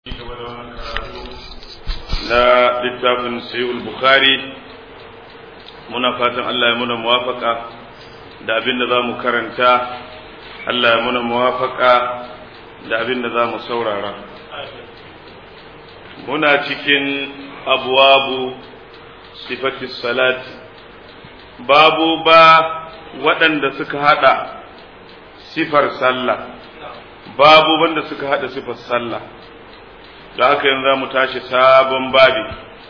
na littafin sayyul bukhari muna fatan Allah ya muna muwafaka da abin da za mu karanta Allah ya muna muwafaka da abin da za mu saurara muna cikin abuwabu sifati salati babu ba waɗanda suka haɗa sifar sallah babu wanda suka haɗa sifar sallah da haka yanzu za mu tashi sabon babi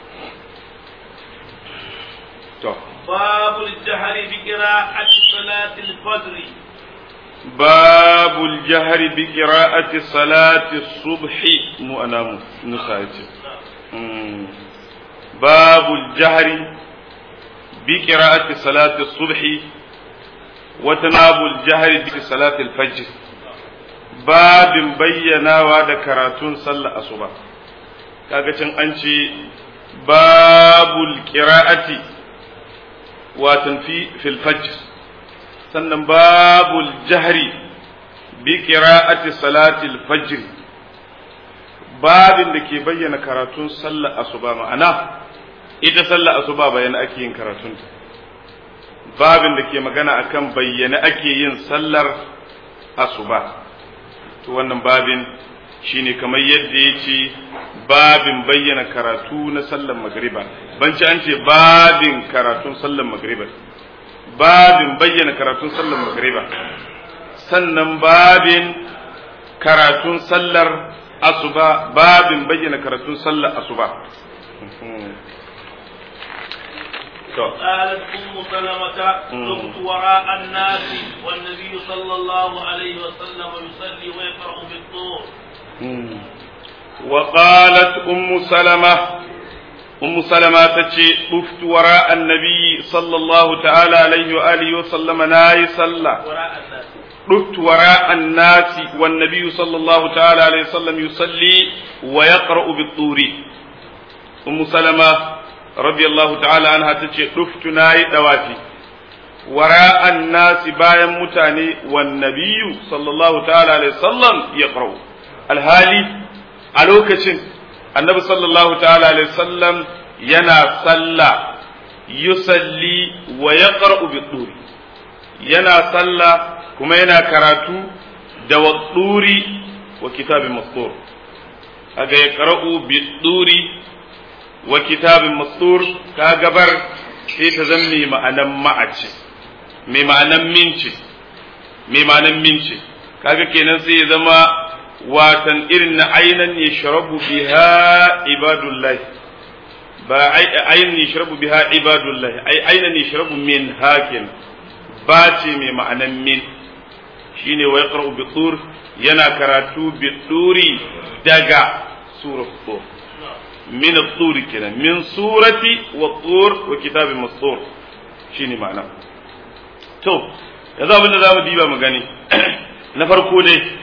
to باب الجهر بقراءة صلاة الفجر باب الجهر بقراءة صلاة الصبح مو أنا نخاتي باب الجهر بقراءة صلاة الصبح وتناب الجهر بصلاة الفجر باب بينا وعد كراتون صلى الصبح kaga can an ce babul qira'ati watan fi fil fajr sannan babul jahri bi qira'ati salatil fajr babin da ke bayyana karatun sallar asuba ma'ana ita sallar asuba bayyana ake yin karatun babin da ke magana akan bayyana ake yin sallar asuba to wannan babin shine kamar yadda ya ce babin bayyana karatu na sallar magriba ban ci an ce babin karatun sallar magriba babin bayyana karatun sallar magriba sannan babin karatun sallar asuba babin bayyana karatun sallar asuba قالت أم سلمة دمت وراء الناس والنبي صلى الله عليه وسلم يصلي ويقرأ بالطور وقالت أم سلمة أم سلمة تشي طفت وراء النبي صلى الله تعالى عليه وآله وسلم ناي صلى وراء الناس طفت وراء الناس والنبي صلى الله تعالى عليه وسلم يصلي ويقرأ بالطور أم سلمة رضي الله تعالى عنها تشي طفت ناي دواتي وراء الناس بايا متاني والنبي صلى الله تعالى عليه وسلم يقرأ الهالي a lokacin annabi sallallahu ta'ala alaihi sallam yana sallah yusalli wa yaqra'u bi yana sallah kuma yana karatu da wadduri wa kitabin mastur kaga yaqra'u bi wa kitabin mastur ka gabar sai ta zamme ma'anan ma'ace mai ma'anan minci mai ma'anan minci kaga kenan sai ya zama watan irin na ainan ya sharabu biha ibadullahi ba ainan ya sharabu biha ibadullahi ai ainan ya sharabu min hakin ba ce mai ma'anan min shine wa yaqra'u bi tur yana karatu bi turi daga surat tur min at-tur kenan min surati wa tur wa kitabin mastur shine ma'ana to yanzu abin da zamu diba mu gani na farko dai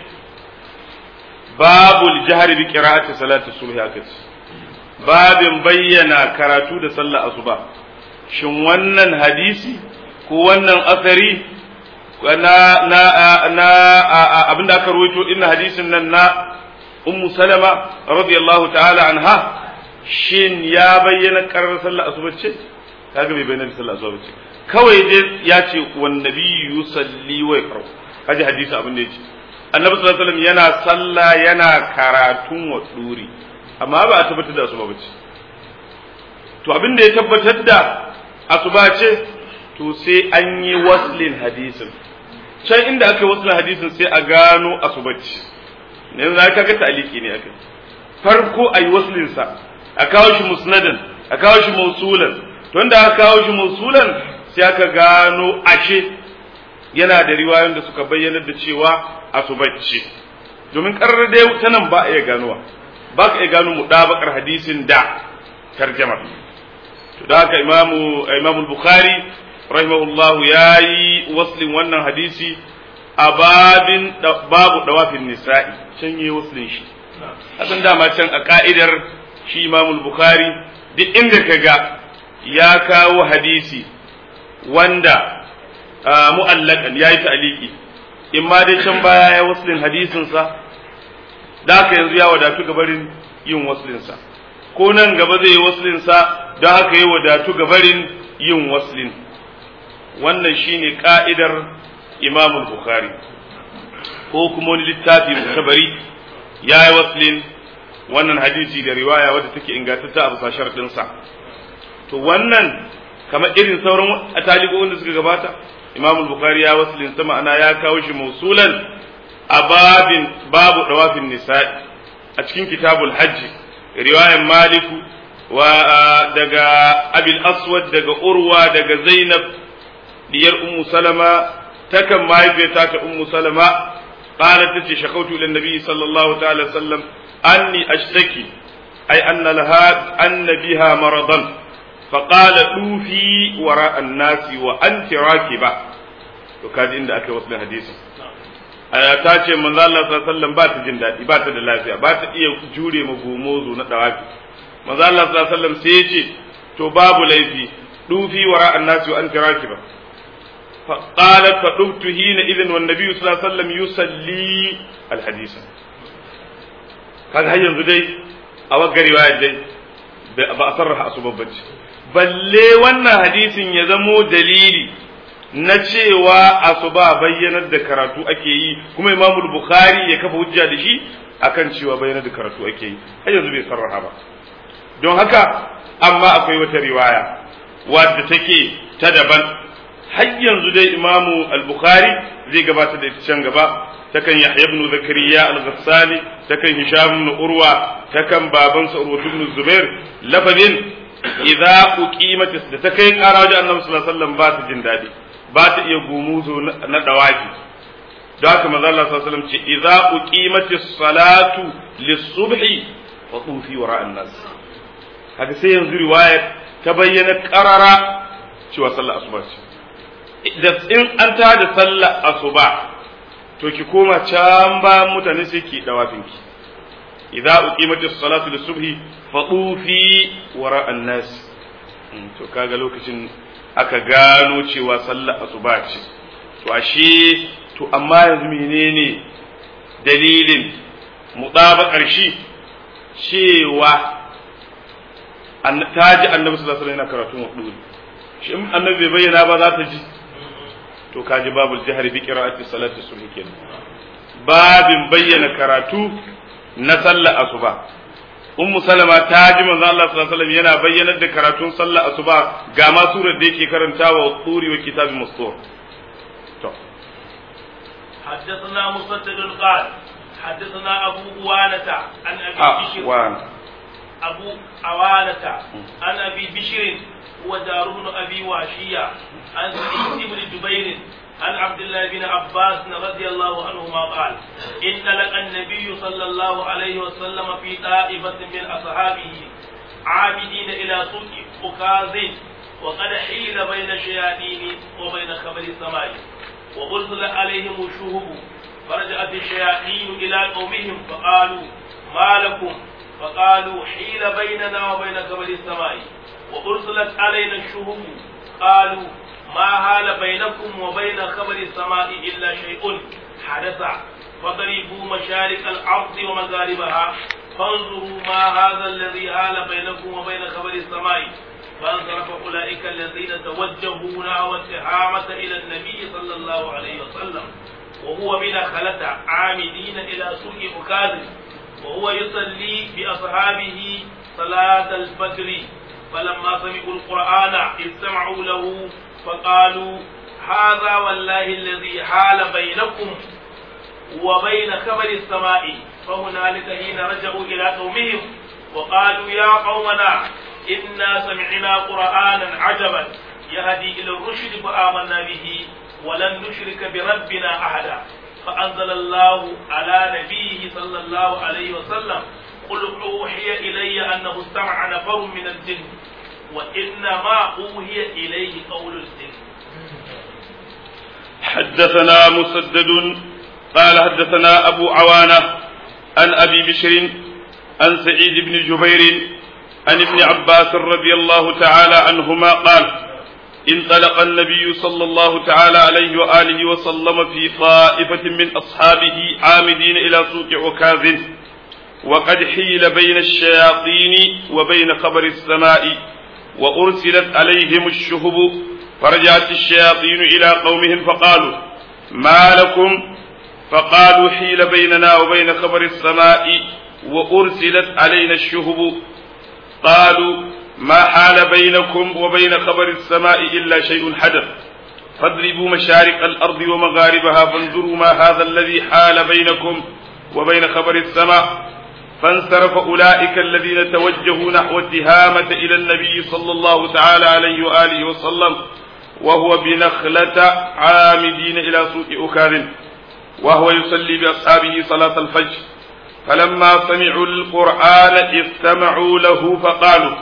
babul jahri bi qira'ati salati subhi akace babin bayyana karatu da sallar asuba shin wannan hadisi ko wannan asari na na na abinda aka rawaito din hadisin nan na ummu salama radiyallahu ta'ala anha shin ya bayyana karar sallar asuba ce kaga bai bayyana sallar asuba ce kawai dai ya ce wan nabiyyu yusalli wa yaqra kaji hadisi abin da yake annabi sallallahu alaihi wasallam yana sallah yana karatun wa duri amma ba a tabbatar da asuba bace to abin da ya tabbatar da asuba ce to sai an yi waslin hadisin can inda aka yi waslin hadisin sai a gano asuba ce yanzu aka ga ta'aliki ne aka farko a yi waslin sa a kawo shi musnadan a kawo shi mausulan to inda aka kawo shi mausulan sai aka gano ashe yana da riwayoyin da suka bayyana da cewa asubacci domin karar da ta nan ba a iya ganowa ba ka iya gano mudabakar hadisin da tarjamar to da haka imamu imamu bukhari rahimahullahu yayi waslin wannan hadisi a babin babu dawafin nisa'i can yi waslin shi hasan dama can a ka'idar shi imamu bukhari duk inda ka ga ya kawo hadisi wanda mu'allakan yayi ta'liqi in ma dai can baya ya waslin hadisin sa da haka yanzu ya wadatu gabarin yin waslinsa ko nan gaba zai yi waslinsa da haka ya wadatu gabarin yin waslin wannan shine ka'idar imamul bukhari ko kuma wani littafi mutabari ya yi waslin wannan hadisi da riwaya wadda take ingantatta a bisa sharɗinsa to wannan kamar irin sauran talibokin da suka gabata imam bukhari ya waslin sa ma'ana ya kawo shi mausulan a babin babu dawafin nisa'i a cikin kitabul hajji riwayan maliku wa daga abil aswad daga urwa daga zainab diyar ummu salama takan mahaifiyata ta ummu salama قالت تتي شكوت إلى النبي صلى الله تعالى وسلم أني أشتكي أي أن لها أن بها مرضا فقال أوفي وراء الناس وأنت راكبة وكاد عند أكي وصل حديث ta ce manzo Allah sallallahu alaihi wasallam ba ta jin daɗi ba ta da lafiya ba ta iya jure ma gomozo na dawafi manzo Allah sallallahu alaihi wasallam sai ya ce to babu laifi dufi wara annasi wa anta rakiba فقالت فقمت حينئذ والنبي صلى الله عليه وسلم يصلي الحديث kaga har yanzu dai a wagga riwaya dai ba a sarraha asuban bacci balle wannan hadisin ya zamo dalili na cewa asuba bayyanar da karatu ake yi kuma imamu bukhari ya kafa hujja da shi akan cewa bayyanar da karatu ake yi har yanzu bai sarraha ba don haka amma akwai wata riwaya wadda take ta daban har yanzu dai imamu al-bukhari zai gabata da can gaba takan yahya ibn zakariya al-ghassali takan hisham ibn urwa takan baban sa urwa ibn zubair lafazin idza uqimat da ta kai ƙara wajen annabi sallallahu alaihi wasallam ba ta jin dadi ba ta iya gumuzo na dawaki da haka manzo Allah sallallahu alaihi wasallam ce idza uqimat as-salatu lis-subhi fa tufi wara an-nas haka sai yanzu riwayar ta bayyana qarara cewa sallar asuba ce da in an ta da sallar asuba to ki koma can ba mutane sai ki dawafin ki idza uqimatis salatu lis-subhi fatufi wara an-nas to kaga lokacin aka gano cewa sallar asuba ce to ashe to amma yanzu menene dalilin mutabakar shi cewa ta ji annabi sallallahu alaihi wasallam yana karatu wa shi annabi bai bayyana ba za ta ji to kaji babul jihar bi qira'ati salati subhi kenan babin bayyana karatu na sallar asuba ummu salama ta ji manzo Allah sallallahu alaihi wasallam yana bayyanar da karatun sallar asuba ga ma surar da yake karantawa turi wa kitabin mustur to حدثنا مسدد قال حدثنا أبو أوانة عن أبي بشر أوانة أبو أوانة عن أبي بشر هو دار بن أبي واشية عن سعيد بن جبير عن عبد الله بن عباس رضي الله عنهما قال إن لك النبي صلى الله عليه وسلم في طائفة من أصحابه عابدين إلى سوق أكاظ وقد حيل بين الشياطين وبين خبر السماء وأرسل عليهم الشهب فرجعت الشياطين إلى قومهم فقالوا ما لكم فقالوا حيل بيننا وبين خبر السماء وأرسلت علينا الشهب قالوا ما هال بينكم وبين خبر السماء إلا شيء حدث فضربوا مشارق الأرض ومغاربها فانظروا ما هذا الذي هال بينكم وبين خبر السماء فانصرف أولئك الذين توجهوا نحو التهامة إلى النبي صلى الله عليه وسلم وهو بدخلة عامدين إلى سوق أكاذب وهو يصلي بأصحابه صلاة الفجر فلما سمعوا القرآن استمعوا له فقالوا هذا والله الذي حال بينكم وبين خبر السماء فهنالك حين رجعوا إلى قومهم وقالوا يا قومنا إنا سمعنا قرآنا عجبا يهدي إلى الرشد فآمنا به ولن نشرك بربنا أحدا فأنزل الله على نبيه صلى الله عليه وسلم قل أوحي إلي أنه استمع نفر من الجن وإنما أوحي إليه قول الجن حدثنا مسدد قال حدثنا أبو عوانة عن أبي بشر عن سعيد بن جبير عن ابن عباس رضي الله تعالى عنهما قال انطلق النبي صلى الله تعالى عليه وآله وسلم في طائفة من أصحابه عامدين إلى سوق عكاظ وقد حيل بين الشياطين وبين خبر السماء وأرسلت عليهم الشهب فرجعت الشياطين إلى قومهم فقالوا ما لكم فقالوا حيل بيننا وبين خبر السماء وأرسلت علينا الشهب قالوا ما حال بينكم وبين خبر السماء إلا شيء حدث فاضربوا مشارق الأرض ومغاربها فانظروا ما هذا الذي حال بينكم وبين خبر السماء فانصرف أولئك الذين توجهوا نحو التهامة إلى النبي صلى الله تعالى عليه وآله وسلم وهو بنخلة عامدين إلى سوق أكاذ وهو يصلي بأصحابه صلاة الفجر فلما سمعوا القرآن استمعوا له فقالوا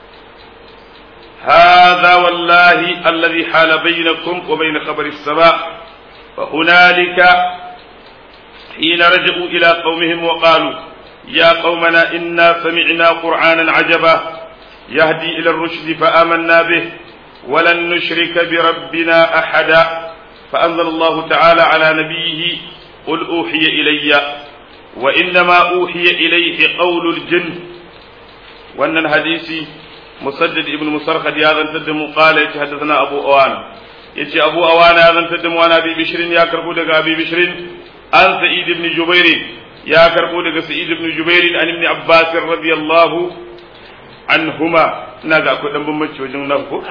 هذا والله الذي حال بينكم وبين خبر السماء فهنالك حين رجعوا إلى قومهم وقالوا يا قومنا إنا سمعنا قرآنا عجبا يهدي إلى الرشد فآمنا به ولن نشرك بربنا أحدا فأنزل الله تعالى على نبيه قل أوحي إلي وإنما أوحي إليه قول الجن وأن الحديث مسدد ابن مسرخد يا ذن تدم قال يتحدثنا أبو أوان يتي أبو أوان يا ذن تدم وأنا أبي بشر يا كربو أبي بشر عن سعيد بن جبير يا كربو سعيد بن جبير عن ابن عباس رضي الله عنهما ina ga akwai dan bambanci wajen nan ko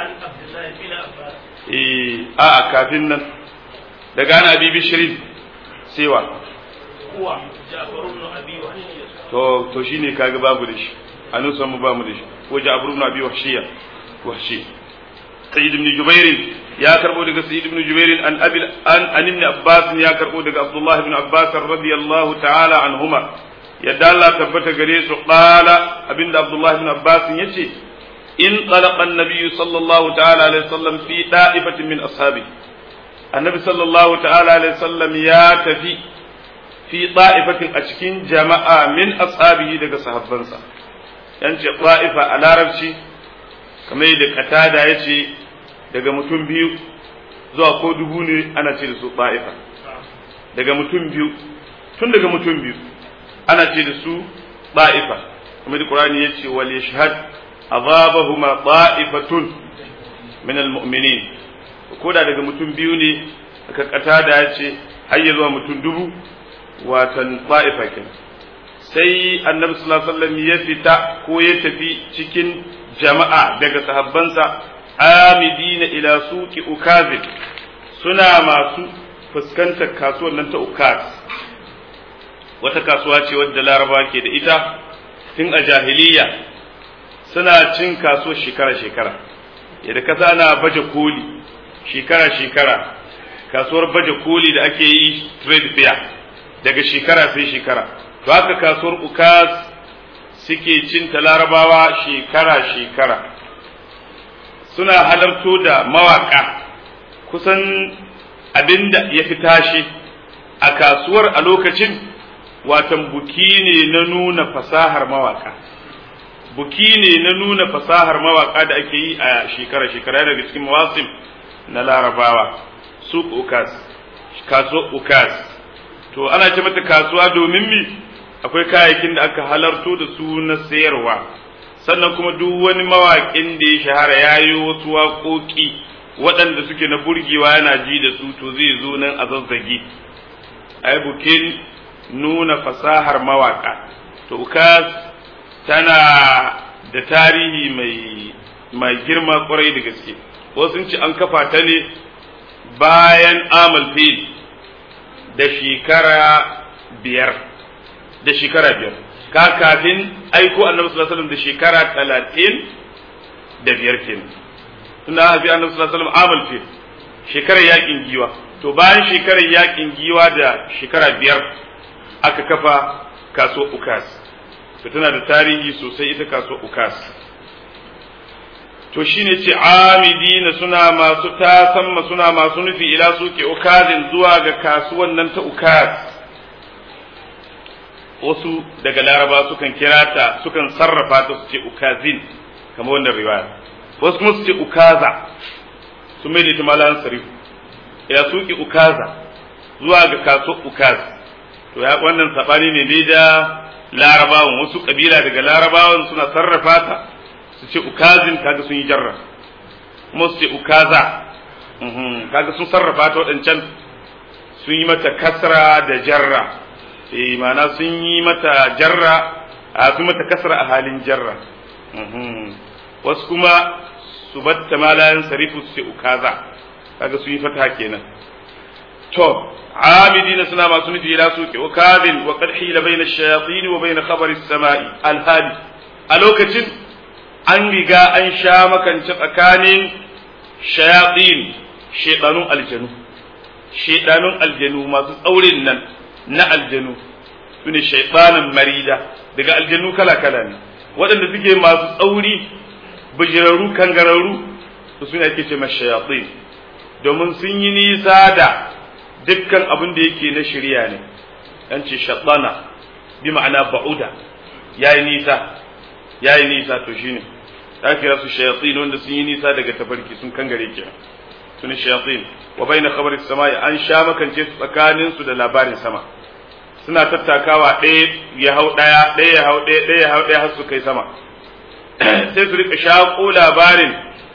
eh a kafin nan daga ana abi bishirin sewa kuwa Ja'far ibn Abi Wahshiya to to shine kaga babu da shi anu san mu ba mu da shi ko Ja'far ibn Abi Wahshiya wahshi Sayyid ibn Jubair ya karbo daga Sayyid ibn Jubair an Abi an an ibn Abbas ya karbo daga Abdullah ibn Abbas radiyallahu ta'ala anhuma yadda Allah tabbata gare su qala abinda Abdullah ibn Abbas yace in talaqa an-nabiy sallallahu ta'ala alaihi wasallam fi da'ifatin min ashabi annabi sallallahu ta'ala alaihi wasallam ya tafi fi da'ifatin a cikin jama'a min ashabihi daga sahabbansa yan ce da'ifa a larabci kamar yadda katada ya ce daga mutum biyu zuwa ko dubu ne ana ce da su da'ifa daga mutum biyu tun daga mutum biyu ana ce da su da'ifa kamar da qur'ani ya ce wal yashhad azabahuma da'ifatun min almu'minin ko da daga mutum biyu ne aka katada ya ce har ya zuwa mutum dubu watan ta'ifa kenan sai annabi sallallahu alaihi wasallam ya fita ko ya tafi cikin jama'a daga sahabbansa amidina ila suqi ukazin suna masu fuskantar kasuwar nan ta ukaz wata kasuwa ce wadda laraba ke da ita tun a jahiliya suna cin kasuwar shekara-shekara yadda kasa ana baje koli shekara-shekara kasuwar baje koli da ake yi trade fair daga shekara sai shekara to haka kasuwar ukas suke cin ta larabawa shekara-shekara suna halarto da mawaka kusan abinda ya fi tashi a kasuwar a lokacin watan buki ne na nuna fasahar mawaka buki ne na nuna fasahar mawaka da ake yi a shekara-shekara daga cikin mawasim na larabawa su ukas kasuwar ukas to ana ce mata kasuwa domin mi akwai kayayyakin da aka halarto da su na sayarwa sannan kuma duk wani mawaƙin da ya shahara ya yi wasu waƙoƙi waɗanda suke na burgewa yana ji da su to zai zo nan a zazzage ai bukin nuna fasahar mawaƙa to ukas tana da tarihi mai mai girma kwarai da gaske wasu ci an kafa ta ne bayan amal fil da shekara biyar da shekara biyar ka kafin aiko annabi sallallahu alaihi wasallam da shekara talatin da biyar kenan tunda aka fi annabi sallallahu alaihi wasallam amal fil shekarar yakin giwa to bayan shekarar yakin giwa da shekara biyar aka kafa kasuwar ukas to tana da tarihi sosai ita kasuwar ukas to shine ce amidina suna masu tasamma suna masu nufi ila suke ukazin zuwa ga kasuwan nan ta ukaz wasu daga laraba sukan kira ta sukan sarrafa ta su ce ukazin kamar wannan riwaya wasu kuma su ce ukaza su mai da ita malan sarifu ila suke ukaza zuwa ga kasuwar ukaz to ya wannan sabani ne dai da larabawan wasu kabila daga larabawan suna sarrafa ta su ce ukazin kaga sun yi jarra kuma su ce ukaza kaga sun sarrafa ta waɗancan sun yi mata kasra da jarra eh ma'ana sun yi mata jarra a sun mata kasra a halin jarra wasu kuma su batta malayan sarifu su ce ukaza kaga sun yi fata kenan to عامدين سنا ما سنتي إلى سوق وكاذ وقد حيل بين الشياطين وبين خبر السماء الهادي ألوكتين أن رجا أن شام كان تقكان شياطين شيطان الجنو شيطان الجنو ما تقولين نا الجنو sune shaitanin marida daga aljannu kala kala ne waɗanda suke masu tsauri bijirarru kangararru su sune ake ce mashayatin domin sun yi nisa da dukkan abin da yake na shirya ne an ce shaɗana bi ma'ana ba'uda ya yi nisa ya yi nisa to shine ta kira su shayatin wanda sun yi nisa daga tafarki sun kangare ke su ne shayatin wa bai na khabarin sama an sha makance su tsakanin su da labarin sama suna tattakawa ɗaya ya hau ɗaya ɗaya ya hau ɗaya ɗaya ya hau ɗaya har su kai sama sai su rika shaƙo labarin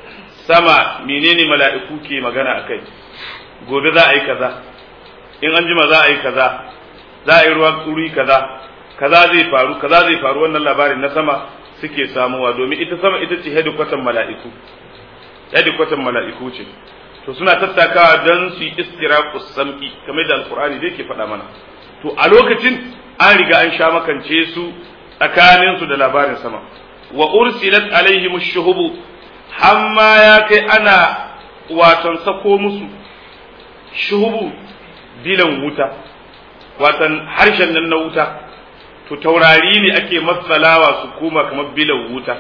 sama menene mala'iku ke magana a kai gobe za a yi kaza in an jima za a yi kaza za a yi ruwa wuri kaza kaza zai faru kaza zai faru wannan labarin na sama suke samuwa domin ita sama ita ce hedikwatan mala'iku hedikwatan mala'iku ce to suna tattakawa don su yi istiraqus sam'i kamar da alqur'ani da ke faɗa mana to a lokacin an riga an sha makance su tsakanin su da labarin sama wa ursilat alaihim ash-shuhubu hamma ya kai ana waton sako musu shuhubu bilan wuta watan harshen nan na wuta to taurari ne ake matsalawa su koma kamar bilan wuta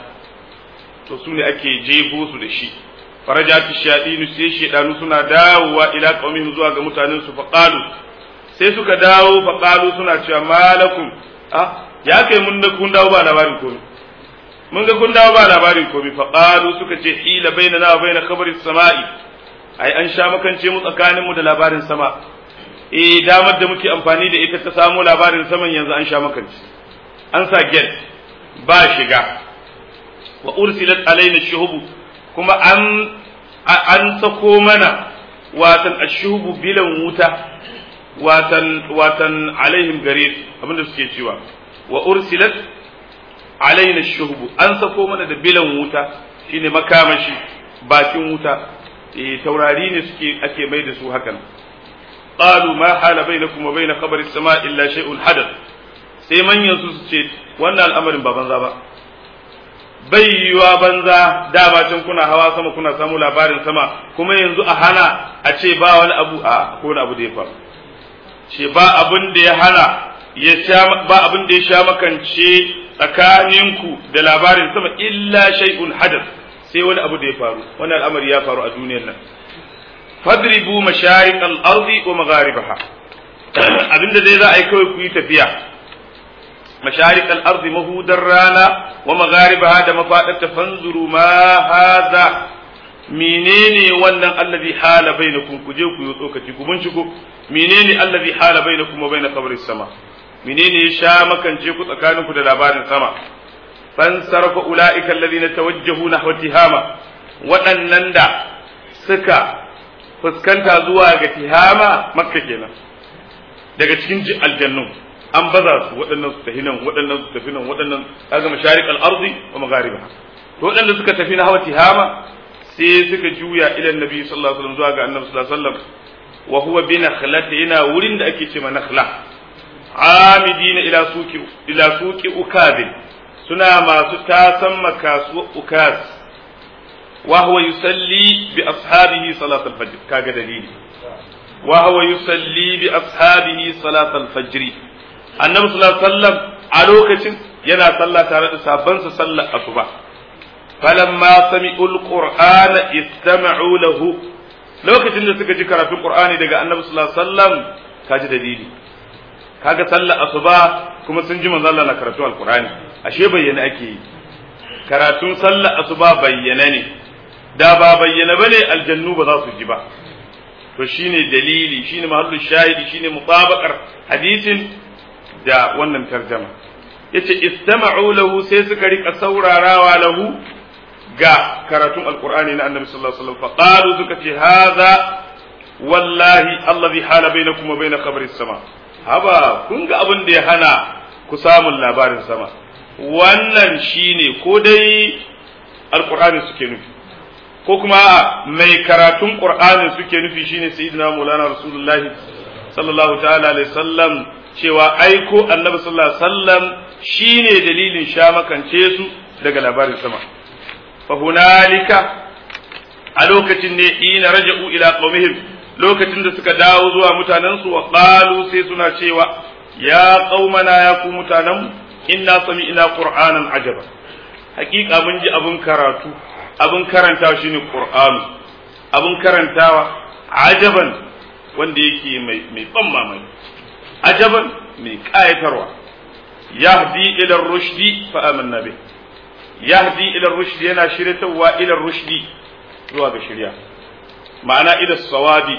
to su ne ake jefo su da shi farajatu shaɗinu sai shaɗanu suna dawowa ila qaumihim zuwa ga mutanen su faqalu sai suka dawo faqalu suna cewa malakum ah ya kai mun da kun dawo ba labarin komai mun ga kun dawo ba labarin komai faqalu suka ce hila bainana wa baina khabari samai ai an sha makance mu tsakanin mu da labarin sama eh damar da muke amfani da ita ta samu labarin saman yanzu an sha makance an sa get ba shiga wa ursilat alaina shuhubu kuma an an sako mana watan ashubu bilan wuta watan watan alaihim garir abinda suke cewa wa ursilat alaina shuhubu an sako mana da bilan wuta shine makamashi bakin wuta eh taurari ne suke ake mai da su hakan qalu ma hala bainakum wa bain khabari as-sama illa shay'un hadath sai manyan su su ce wannan al'amarin ba banza ba bai yiwa banza dama can kuna hawa sama kuna samu labarin sama kuma yanzu a hana a ce ba wani abu a ko wani abu da ya faru ce ba abin da ya hana ya sha ba abin da ya sha makance tsakaninku da labarin sama illa shay'un hadath sai wani abu da ya faru wani al'amari ya faru a duniyar nan fadribu masharik al-ardi wa magharibaha abinda dai za a yi kawai ku yi tafiya masharik al-ardi mahudar rana wa magharibaha da mafadarta fanzuru ma hadha menene wannan allazi hala bainakum ku je ku yi tsokaci ku binciko menene allazi hala bainakum wa bain qabris sama menene ya sha makance ku tsakaninku da labarin sama fansarfa ulaika alladhina tawajjahu nahwa tihama waɗannan da suka fuskanta zuwa ga tihama makka kenan daga cikin aljannu an baza su waɗannan su tafi nan waɗannan su tafi nan waɗannan kaga masharik al-ardi wa magharibaha to waɗanda suka tafi na hawa tihama sai suka juya ila annabi sallallahu alaihi wasallam zuwa ga annabi sallallahu alaihi wasallam wa huwa bi nakhlati yana wurin da ake cewa nakhla amidina ila suki ila suki ukabin suna masu tasan makasuwa ukas wa huwa yusalli bi ashabihi salat al-fajr kaga dalili wa huwa yusalli bi ashabihi salat al-fajr annabi sallallahu alaihi wasallam a lokacin yana sallah tare da sabansa sallar asuba falamma sami'u al-qur'ana istama'u lahu lokacin da suka ji karatun qur'ani daga annabi sallallahu alaihi wasallam kaji dalili kaga sallar asuba kuma sun ji manzo Allah na karatu al-qur'ani ashe bayyana ake yi karatun sallar asuba bayyana ne da ba bayyana bane aljannu ba za su ji ba to shine dalili shine mahallu shahidi shine mutabaqar hadisin da wannan tarjama yace istama'u lahu sai suka rika saurarawa lahu ga karatun alqur'ani na annabi sallallahu alaihi wasallam faqalu suka ce hadha wallahi allazi hala bainakum wa bain qabri sama haba kun ga abin da ya hana ku samun labarin sama wannan shine ko dai alqur'ani suke nufi ko kuma mai karatun qur'ani suke nufi shine sayyidina maulana rasulullahi sallallahu ta'ala alaihi wasallam cewa aiko annabi sallallahu alaihi wasallam shine dalilin sha makance su daga labarin sama fa hunalika a lokacin ne ina raja'u ila qaumihim lokacin da suka dawo zuwa mutanen su wa qalu sai suna cewa ya qaumana ya ku mutanen inna sami'na qur'anan ajaba hakika mun ji abun karatu abun karantawa shine qur'anu abun karantawa ajaban wanda yake mai mai ban mamaki ajaban mai kayatarwa yahdi ila rushdi fa amanna bih yahdi ila rushdi yana shiryatawa ila rushdi zuwa ga shirya ma'ana ila sawabi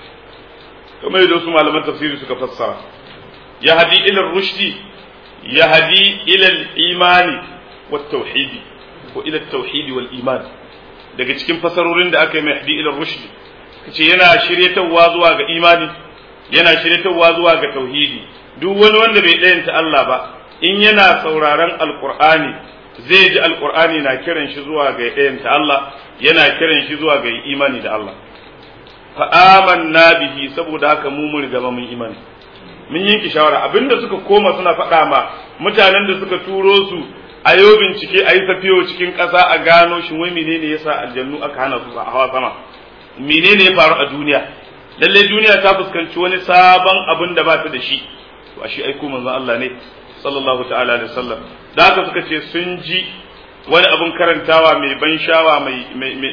kamar yadda wasu malaman tafsiri suka fassara yahdi ila rushdi yahdi ila imani wat tauhidi ko ila tauhidi wal iman daga cikin fasarorin da aka yi mai hadi ila rushdi kace yana shiryatawa zuwa ga imani yana shiryatawa zuwa ga tauhidi duk wani wanda bai ɗayanta Allah ba in yana sauraron alqur'ani zai ji alqur'ani na kiran shi zuwa ga ɗayanta Allah yana kiran shi zuwa ga imani da Allah fa amanna bihi saboda haka mu mun riga mun imani mun yanke shawara abinda suka koma suna faɗa ma mutanen da suka turo su a yau bincike a yi safiyo cikin ƙasa a gano shi wai menene yasa aljannu aka hana su a hawa sama menene ya faru a duniya lalle duniya ta fuskanci wani sabon abin da ba ta da shi to a shi aiko manzon Allah ne sallallahu ta'ala alaihi wasallam da haka suka ce sun ji wani abin karantawa mai ban shawa mai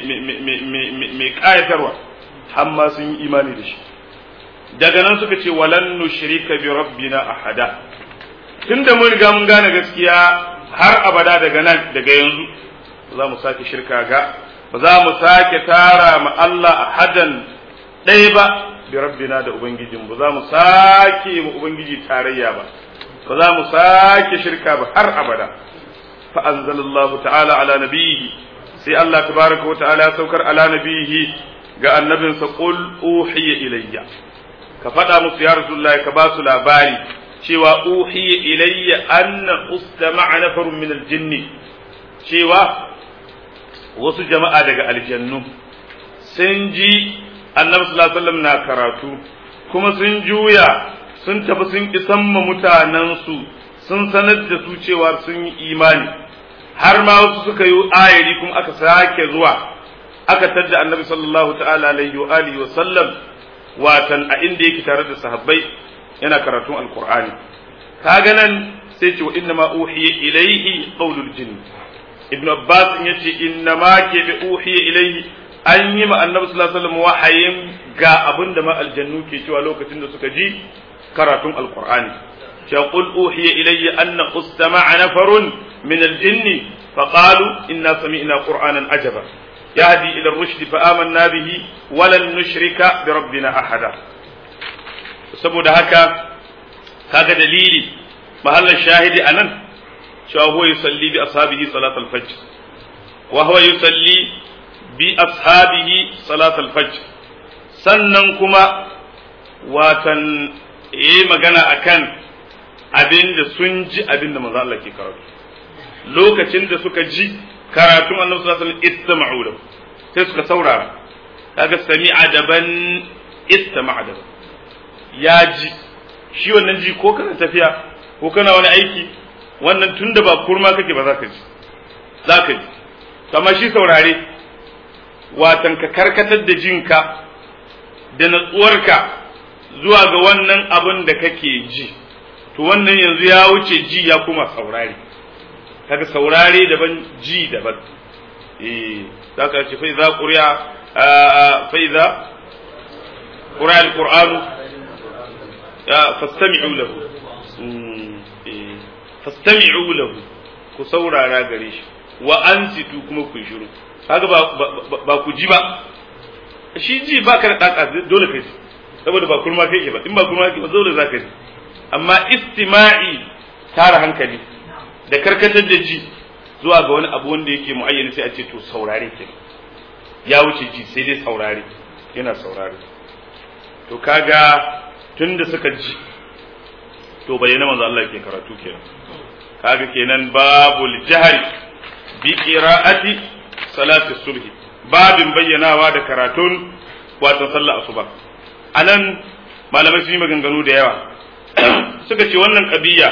mai kayatarwa har ma sun yi imani da shi daga nan suka ce walan nushrika bi rabbina ahada tunda mun riga mun gane gaskiya har abada daga nan daga yanzu ba za mu sake shirka ga ba za mu sake tara ma Allah ahadan ɗaya ba bi rabbina da ubangijin ba za mu sake mu ubangiji tarayya ba ba za mu sake shirka ba har abada fa anzalallahu ta'ala ala nabiyhi sai Allah tabaraka wa ta'ala saukar ala nabiyhi ga annabinsa qul uhiya ilayya ka faɗa musu ya rasulullahi ka ba su labari cewa uhiya ilayya anna ustama'a nafarun min aljinni cewa wasu jama'a daga aljannu sun ji annabi sallallahu alaihi wasallam na karatu kuma sun juya sun tafi sun isan ma mutanensu sun sanar da su cewa sun yi imani har ma wasu suka yi ayari kuma aka sake zuwa aka tadda annabi sallallahu ta'ala alaihi wa alihi wa sallam watan a inda yake tare da sahabbai yana karatun alqur'ani kaga nan sai ce wa inna ma uhiya ilaihi qawlul jinn ibn abbas yace inna ma ke bi uhiya ilaihi an yi ma annabi sallallahu alaihi wasallam wahayin ga abin da ma aljannu ke cewa lokacin da suka ji karatun alqur'ani ya qul uhiya ilayya anna ustama'a nafarun min aljinn faqalu inna sami'na qur'anan ajaba yahdi ila ar-rushd fa amanna bihi wa lan nushrika bi rabbina ahada saboda haka kaga dalili mahallan shahidi anan cewa huwa yusalli bi ashabihi salat al-fajr wa huwa yusalli bi ashabihi salat al-fajr sannan kuma watan yi magana akan abin da sun ji abin da manzo Allah ke karatu lokacin da suka ji karatun Annabi sallallahu alaihi wasallam istama'u lahu sai suka saurara kaga sami'a daban istama'a daban ya ji shi wannan ji ko kana tafiya ko kana wani aiki wannan tunda ba kurma kake ba za ka ji za ka ji amma shi saurare watan ka karkatar da jinka da natsuwarka zuwa ga wannan abin da kake ji to wannan yanzu ya wuce ji ya kuma saurare kaga saurare daban ji daban eh za ka ce fa idza quriya fa idza quriya alqur'anu fastami'u lahu fastami'u lahu ku saurara gare shi wa ansitu kuma ku shiru kaga ba ku ji ba shi ji ba ka da daka dole kai saboda ba kurma kai ke ba in ba kurma kai ba dole za ka ji amma istima'i tara hankali da karkatar da ji zuwa ga wani abu wanda yake muayyana sai a ce to saurare ke ya wuce ji sai dai saurare yana saurare to kaga tunda suka ji to bayyana manzo Allah ke karatu kenan kaga kenan babul jahri bi qira'ati salati subhi babin bayyanawa da karatun wato sallar asuba anan malamai sun yi maganganu da yawa suka ce wannan ƙabiya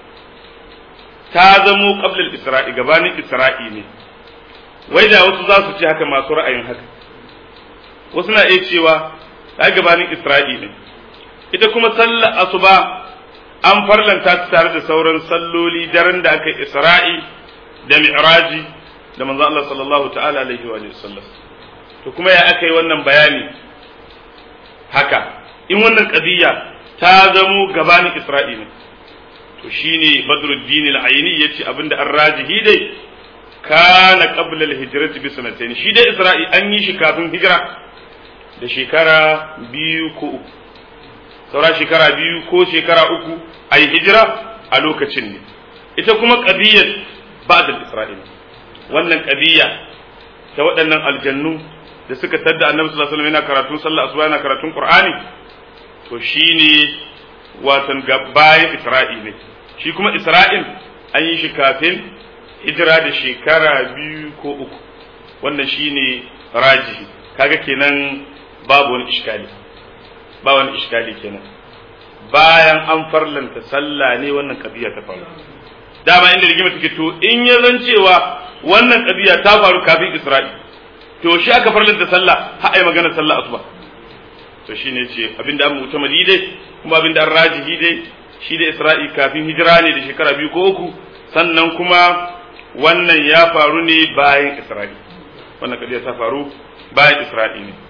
ta zamo ƙablal isra'i gabanin isra'i ne wai da wasu za su ce haka masu ra'ayin haka wasu na iya cewa ta gabanin isra'i ne ita kuma sallar asuba an farlanta ta tare da sauran salloli daren da aka isra'i da mi'raji da manzo Allah sallallahu ta'ala alaihi wa sallam to kuma ya aka yi wannan bayani haka in wannan ƙabiya ta zamo gabanin Isra'i ne to shine Badruddin al-Aini yace abinda an rajihi dai kana qabla al-hijrati bi sanatayn shi dai Isra'i an yi shi kafin hijira da shekara biyu ko uku saura shekara biyu ko shekara uku a yi hijira a lokacin ne ita kuma ƙabiyar ba'da Isra'il wannan ƙabiya ta waɗannan aljannu da suka tadda annabi sallallahu alaihi wasallam yana karatun sallah asuba yana karatun qur'ani to shine watan bayan isra'i ne shi kuma isra'il an yi shi kafin hijira da shekara biyu ko uku wannan shine rajihi kaga kenan babu wani iskali ba wani iskali kenan bayan an farlanta sallah ne wannan kabiya ta faru dama inda rigima take to in ya zan cewa wannan kabiya ta faru kafin isra'i to shi aka farlanta sallah har ai magana sallah asuba to shine ce abinda an mutamadi dai kuma abinda an rajihi dai shi da Isra'i kafin hijira ne da shekara biyu ko uku sannan kuma wannan ya faru ne bayan Isra'i wannan kadiya ta faru bayan Isra'i ne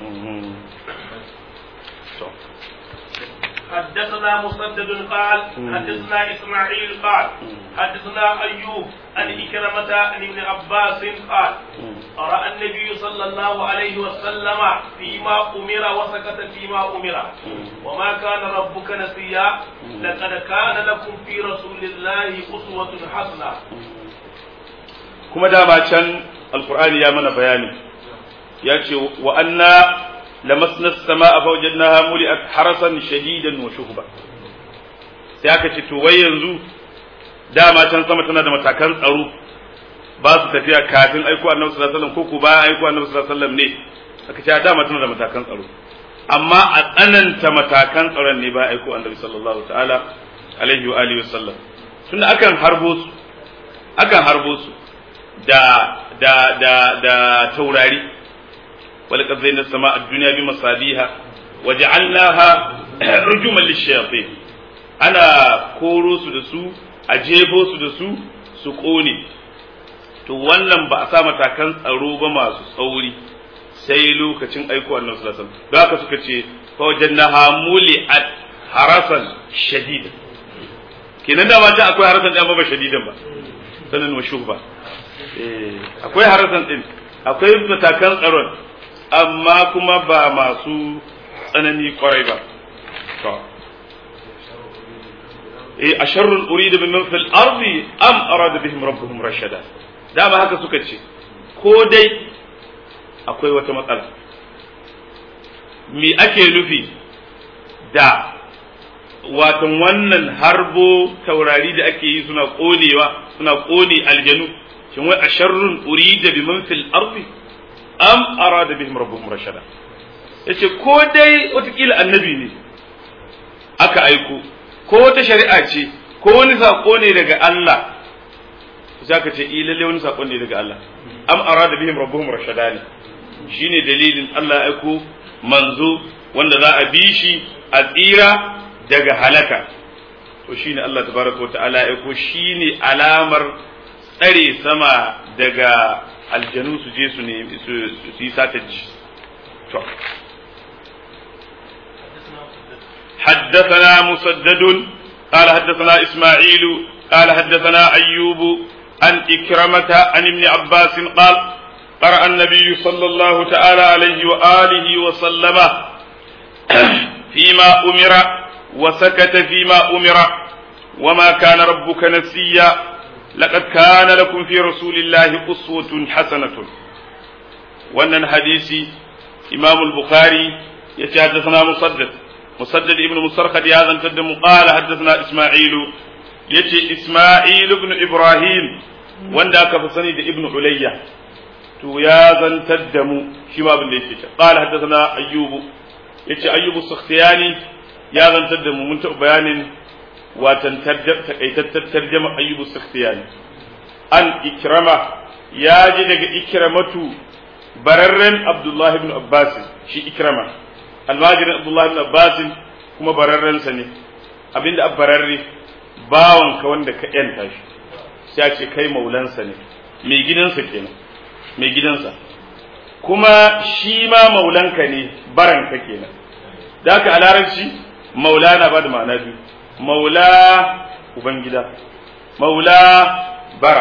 حدثنا مسدد قال حدثنا اسماعيل قال حدثنا ايوب عن إكرمة عن ابن عباس قال قرأ النبي صلى الله عليه وسلم فيما أمر وسكت فيما أمر وما كان ربك نسيا لقد كان لكم في رسول الله أسوة حسنة كما دام كان القرآن يا من بياني يأتي وأنا لمسنا السماء فوجدناها ملئت حرسا شديدا وشهبا sai aka ce to wai yanzu dama can sama tana da matakan tsaro ba su tafiya kafin aiko annabi sallallahu alaihi wasallam ko ko bayan aiko annabi sallallahu alaihi wasallam ne aka ce dama tana da matakan tsaro amma a tsananta matakan tsaron ne ba aiko annabi sallallahu ta'ala alaihi wa alihi wasallam tunda akan harbo su akan harbo su da da da da taurari ولقد زينا السماء الدنيا بمصابيها وجعلناها رجوما للشياطين ana koro su da su a jefo su da su su ƙone to wannan ba a sa matakan tsaro ba masu tsauri sai lokacin aiko annabi sallallahu alaihi wasallam haka suka ce fa wajannaha muli'at harasan shadida kenan da ma ta akwai harasan din ba shadidan ba sanin wa shuhba eh akwai harasan din akwai matakan tsaron amma kuma ba masu tsanani kwarai ba to eh asharrun urida min fil ardi am arada bihim rabbuhum rashada dama haka suka ce ko dai akwai wata matsala me ake nufi da watan wannan harbo taurari da ake yi suna konewa suna kone aljanu shin wai asharrun urida biman fil ardi am arada bihim rabbuhum rashada yace ko dai watakila annabi ne aka aiko ko wata shari'a ce ko wani sako ne daga Allah za ka ce i lalle wani sako ne daga Allah am arada bihim rabbuhum rashada ne shine dalilin Allah ya aiko manzo wanda za a bi shi a tsira daga halaka to shine Allah tabaraka wa ta'ala ya aiko shine alamar tsare sama daga aljanu su je su ne su yi sataji to حدثنا مسدد قال حدثنا إسماعيل قال حدثنا أيوب عن إكرمة عن ابن عباس قال قرأ النبي صلى الله تعالى عليه وآله وسلم فيما أمر وسكت فيما أمر وما كان ربك نسيا laqad kana lakum fi rasulillahi uswatun hasanatun wannan hadisi imam al-bukhari yace haddathana musaddad musaddad ibn musarhad ya zantar da mu qala haddathana isma'ilu yace isma'il ibn ibrahim wanda aka fi sani da ibn ulayya to ya zantar da mu shi ma abin da yake ta qala haddathana ayyubu yace ayyubu sakhtiyani ya zantar da mu mun ta bayanin watan takaitattar tarjama ayyubu sakhtiyani an ikrama ya ji daga ikramatu bararren abdullahi ibn abbas shi ikrama almajirin abdullahi ibn abbas kuma bararrensa ne abinda abbararre bawanka wanda ka yanta shi sai ce kai maulansa ne mai gidansa kenan mai gidansa kuma shi ma maulanka ne baranka kenan da haka a larabci maula na ba da ma'ana biyu maula ubangida maula bara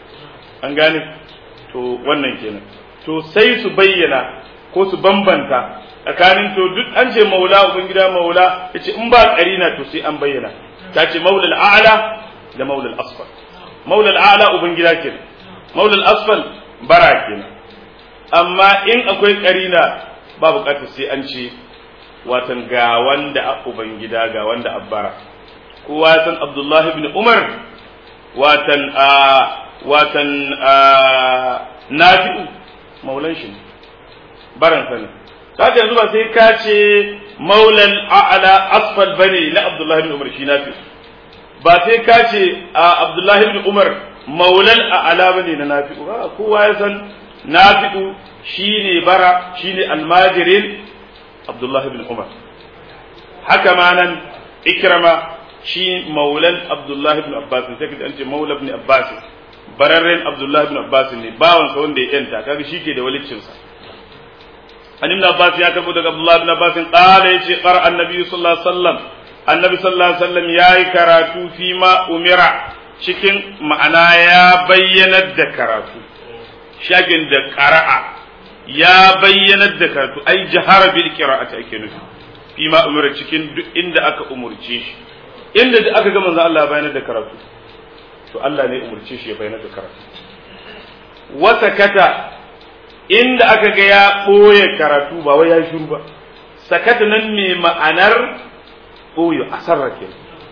an gane to wannan kenan to sai su bayyana ko su bambanta tsakanin to duk an ce maula ubangida maula yace in ba karina to sai an bayyana ta ce maula al'ala da maula al'asfal maula al'ala ubangida kenan maula al'asfal bara kenan amma in akwai karina ba bukatar sai an ce watan ga wanda a ubangida ga wanda abbara kowa ya san abdullahi ibn umar watan a watan a nafi'u maulan shi baran sani kaga yanzu ba sai ka ce maulan a'la asfal bane na abdullahi ibn umar shi nafi'u ba sai ka ce a abdullahi ibn umar maulan a'la bane na nafi'u ba kowa ya san nafi'u shine bara shine almajirin abdullahi ibn umar haka ma nan ikrama shi maulan abdullahi ibn abbas sai ka ce maula ibn abbas bararren abdullahi ibn abbas ne bawansa wanda ya yanta kaga shi ke da walicinsa an ibn abbas ya karbo daga abdullahi ibn abbas qala yace qara annabi sallallahu alaihi wasallam annabi sallallahu alaihi wasallam yayi karatu fi ma umira cikin ma'ana ya bayyanar da karatu shagin da qara'a ya bayyanar da karatu ai jahara bil qira'ati ake nufi fi ma umira cikin duk inda aka umurce shi inda da aka ga manzo Allah bayanar da karatu to Allah ne umurce shi ya bayyana da karatu wata kata inda aka ga ya ɓoye karatu ba wai ya shiru ba sakata nan mai ma'anar ɓoye a sarrake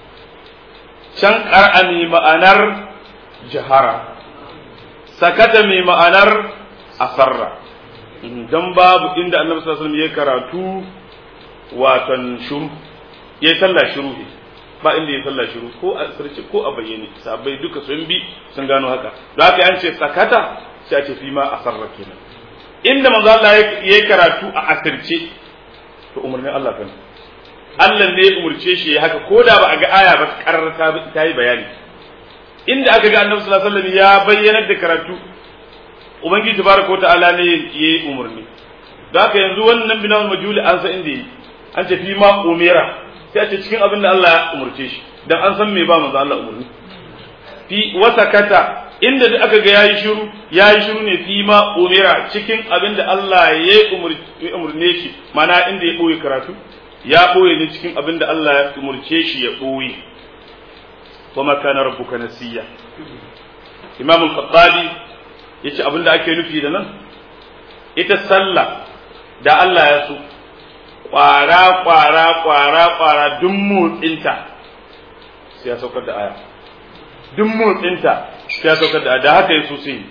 can ƙar'a mai ma'anar jihara sakata mai ma'anar asarra don babu inda annabi sallallahu alaihi wasallam ya karatu watan shuru ya sallah shuru ba inda ya sallah shiru ko a sirce ko a bayyane sabai duka sun bi sun gano haka da haka an ce sakata sai a ce fi ma asarra kenan inda manzo Allah ya karatu a asirce to umarnin Allah kan Allah ne ya umurce shi ya haka ko da ba a ga aya ba karar ta yi bayani inda aka ga Annabi sallallahu alaihi wasallam ya bayyanar da karatu ubangiji tabaraka ta'ala ne ya yi umarni da haka yanzu wannan binawul majuli an san inda yi an ce fi ma umira sai a ce cikin abin da Allah ya umurce shi dan an san me ba manzo Allah umurni fi wasakata inda da aka ga yayi shiru yayi shiru ne fi ma umira cikin abin da Allah ya umurne shi mana inda ya boye karatu ya boye ne cikin abin da Allah ya umurce shi ya boye kuma kana rabbuka nasiya Imam al-Khattabi yace abin da ake nufi da nan ita sallah da Allah ya so kwara kwara kwara kwara duk motsinta sai ya saukar da aya duk motsinta sai ya saukar da aya da haka yaso sai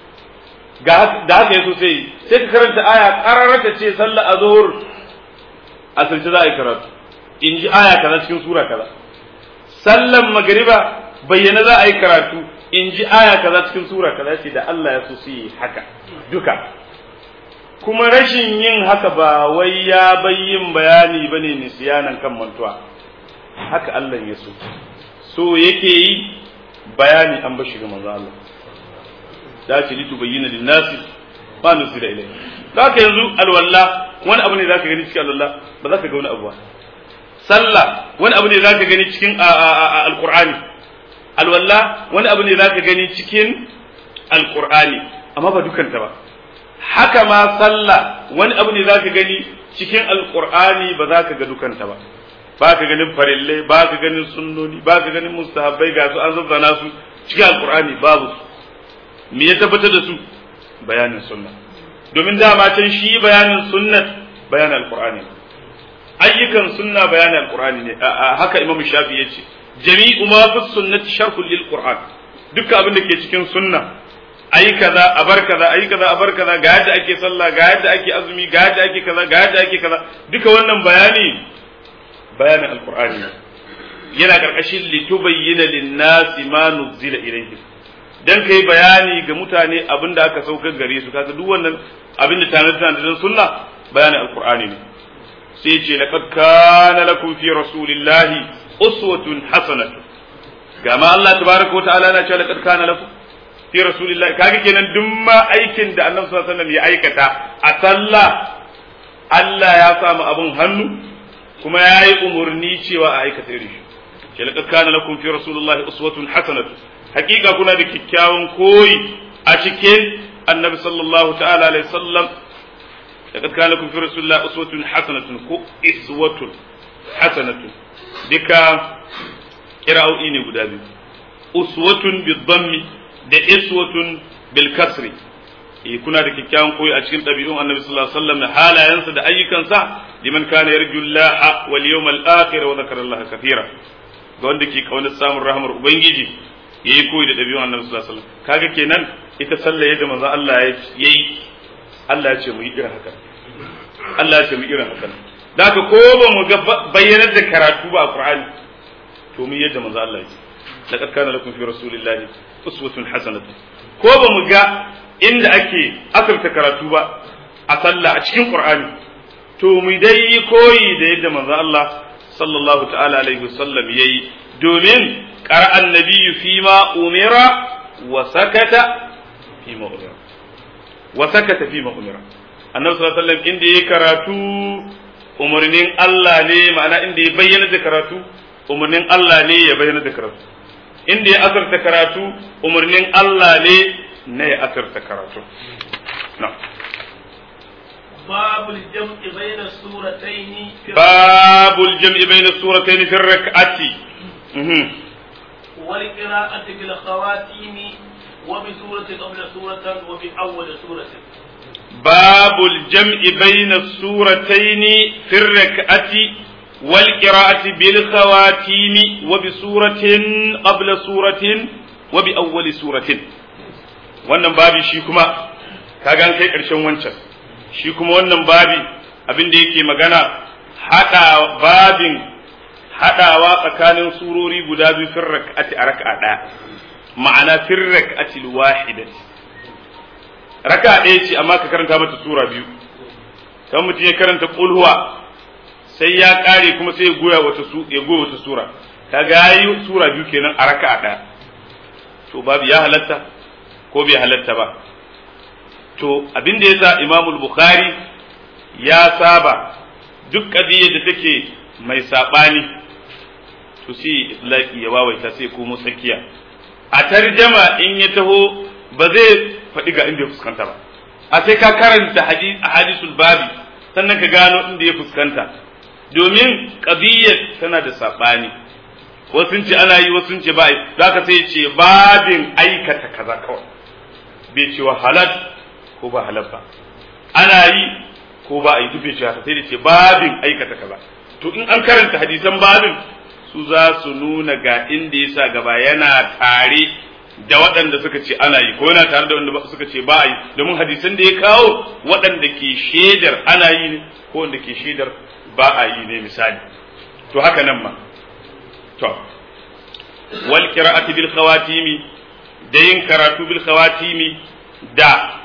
da haka yaso sai sai ka karanta aya kararata ce sallah azhur asirce za a yi karatu in ji aya kaza cikin sura kaza sallan magriba bayyana za a yi karatu in ji aya kaza cikin sura kaza ce da Allah ya so sai haka duka kuma rashin yin haka ba wai ya bayyin bayani ba ne nisiyanan kan mantuwa haka Allah ya so so yake yi bayani an bashi ga manzo Allah da ce litu bayyana lin nasi ba nusira ilai haka yanzu alwalla wani abu ne zaka gani cikin alwalla ba zaka ga wani abu ba sallah wani abu ne zaka gani cikin alqur'ani alwalla wani abu ne zaka gani cikin alqur'ani amma ba dukanta ba haka ma sallah wani abu ne zaka gani cikin alqur'ani ba za ka ga dukanta ba ba ka ganin farillai ba ka ganin sunnoni ba ka ganin mustahabbai ga su an zazzana su cikin alqur'ani babu me ya tabbatar da su bayanin sunna domin dama can shi bayanin sunnat bayanin alqur'ani ayyukan sunna bayanin alqur'ani ne haka imamu shafi ya ce jami'u ma fi sunnati sharhul lil qur'an dukkan abin da ke cikin sunna ayi kaza a bar kaza ayi kaza a bar kaza ga yadda ake sallah ga yadda ake azumi ga yadda ake kaza ga yadda ake kaza duka wannan bayani bayanin alqur'ani yana karkashin litubayyana lin-nasi ma nuzila ilayhim dan kai bayani ga mutane abin da aka saukar gare su kaga duk wannan abin da tana tana sunna bayanin alqur'ani ne sai ce laqad kana lakum fi rasulillahi uswatun hasanatun ga ma Allah tabaraka wa ta'ala na cewa laqad kana lakum fi rasulillahi kaga kenan duk ma aikin da Annabi sallallahu alaihi wasallam ya aikata a sallah Allah ya samu abun hannu kuma ya yi umurni cewa a aikata irin shi ce laqad kana lakum fi rasulillahi uswatun hasanatun hakika kuna da kyakkyawan koyi a cikin Annabi sallallahu ta'ala alaihi wasallam laqad kana lakum fi rasulillahi uswatun hasanatun ko iswatun hasanatun duka kira'o'i ne guda biyu uswatun bidhammi da iswatun bil kasri eh kuna da kyakkyawan koyi a cikin ɗabi'un annabi sallallahu alaihi wasallam da halayensa da ayyukansa liman kana yarju Allah wal yawmal akhir wa dhakara Allah kathira ga wanda ke kaunar samun rahmar ubangiji yayi koyi da ɗabi'un annabi sallallahu alaihi wasallam kaga kenan ita sallah yadda manzo Allah yayi Allah ya ce mu yi irin haka Allah ya ce mu irin haka da haka ko ba mu ga bayyanar da karatu ba a Qur'ani to mu yadda manzo Allah yake laqad kana lakum fi rasulillahi uswatun hasanatun ko ba mu ga inda ake asarta karatu ba a sallah a cikin Qur'ani to mu dai koyi da yadda manzo Allah sallallahu ta'ala alaihi wasallam yayi domin qara annabiyyu fi ma umira wa sakata fi ma umira wa sakata fi ma umira annabi sallallahu alaihi wasallam inda yayi karatu umarnin Allah ne ma'ana inda ya bayyana da karatu umarnin Allah ne ya bayyana da karatu inda ya asarta karatu umarnin Allah ne na ya asarta karatu باب الجمع بين السورتين في باب الجمع بين السورتين في الركعة والقراءة بالخواتيم وبسورة قبل سورة وبأول سورة باب الجمع بين السورتين في الركعة والقراءة بالخواتيم وبسورة قبل سورة وبأول سورة wannan babi shi kuma kaga an kai ƙarshen wancan shi kuma wannan babi abin da yake magana haɗa babin haɗawa tsakanin surori guda biyu fin rak'ati a raka'a ɗaya ma'ana fin rak'ati wahidati raka ɗaya ce amma ka karanta mata sura biyu kan mutum ya karanta kulhuwa sai ya ƙare kuma sai ya goya wata su ya goya wata sura kaga yayi sura biyu kenan a raka ɗaya to babu ya halatta ko bai halatta ba to abin da yasa Imam Bukhari ya saba duk kadiyar da take mai sabani to sai itlaqi ya wawaita sai ko tsakiya a tarjama in ya taho ba zai faɗi ga inda ya fuskanta ba a sai ka karanta hadisul babi sannan ka gano inda ya fuskanta domin ƙabiyyar tana da saɓani wasu ce ana yi wasu ce ba za ka sai ce babin aikata kaza kawai bai ce wa halal ko ba halal ba ana yi ko ba a yi duk bai ce haka sai da ce babin aikata kaza to in an karanta hadisan babin su za su nuna ga inda ya sa gaba yana tare da waɗanda suka ce ana yi ko yana tare da wanda suka ce ba a yi domin hadisan da ya kawo waɗanda ke shaidar ana yi ne ko wanda ke shaidar ba a yi ne misali to haka nan ma to wal qira'ati bil khawatimi da yin karatu bil khawatimi da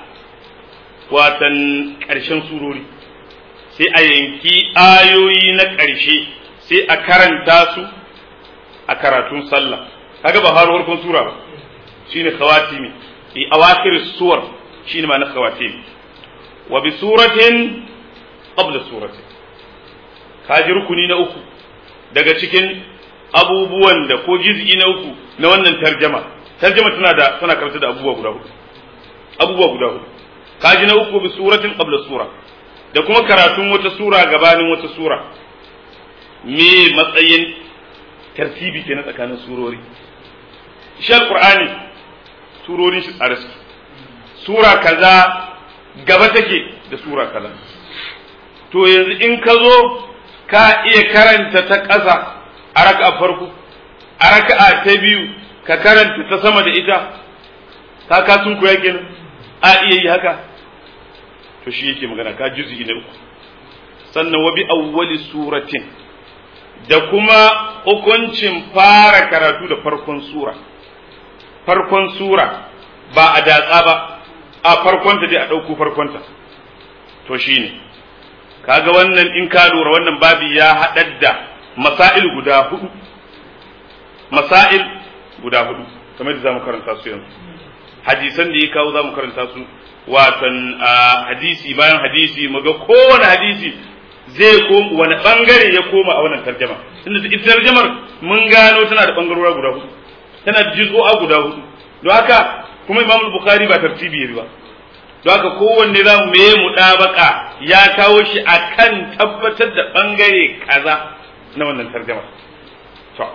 watan ƙarshen surori sai a yanki ayoyi na ƙarshe sai a karanta su a karatun sallah kaga ba har farkon sura ba shine khawatimi fi awakhir suwar shine ma'anar khawatimi wa bi suratin qabla suratin kaji rukuni na uku daga cikin abubuwan da ko juz'i na uku na wannan tarjama tarjama tana da tana karanta da abubuwa guda hudu abubuwa guda hudu kaji na uku bi suratin qabla sura da kuma karatun wata sura gabanin wata sura me matsayin tartibi ke na tsakanin surori shi alqur'ani surorin shi tsare suke sura kaza gaba take da sura kaza to yanzu in ka zo ka iya karanta ta ƙasa a raka'a farko a raka'a ta biyu ka karanta ta sama da ita ka ka sun koya kenan a iya yi haka to shi yake magana ka juzi na uku sannan wa bi awwali suratin da kuma hukuncin fara karatu da farkon sura farkon sura ba a datsa ba a farkonta dai a ɗauko farkonta to shine kaga wannan in ka lura wannan babi ya haɗar da masail guda hudu masail guda hudu kamar da zamu karanta su yanzu hadisan da ya kawo zamu karanta su watan hadisi bayan hadisi muga kowane hadisi zai koma wani bangare ya koma a wannan tarjama tunda ita tarjamar mun gano tana da bangarora guda hudu tana da juz'o'a guda hudu don haka kuma Imam Bukhari ba tartibi ba don haka kowanne za mu meye mu ɗabaka ya kawo shi akan tabbatar da bangare kaza na wannan tarjama to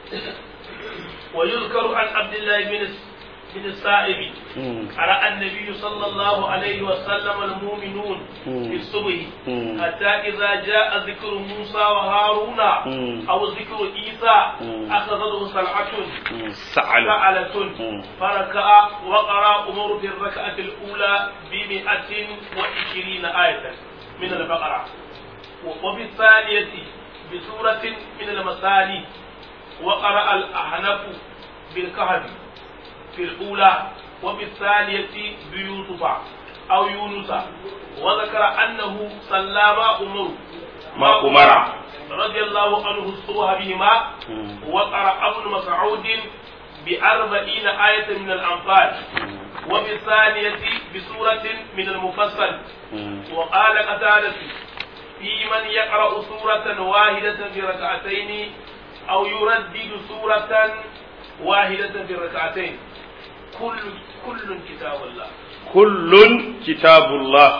ويذكر عن عبد الله بن بن السائب قرأ النبي صلى الله عليه وسلم المؤمنون في الصبح حتى إذا جاء ذكر موسى وهارون أو ذكر عيسى أخذته سلعة سعلة فركع وقرأ عمر في الركعة الأولى بمئة وعشرين آية من البقرة وفي الثانية بسورة من المثاني وقرأ الأحنف بالكهف في الأولى وفي الثانية بيوسف أو يونس وذكر أنه سلم أمر ما أمر رضي الله عنه الصبح بهما وقرأ ابن مسعود بأربعين آية من الأنفال وفي الثانية بسورة من المفصل وقال قتادة في من يقرأ سورة واحدة في ركعتين أو يردد سورة واحدة في الركعتين كل كل كتاب الله كل كتاب الله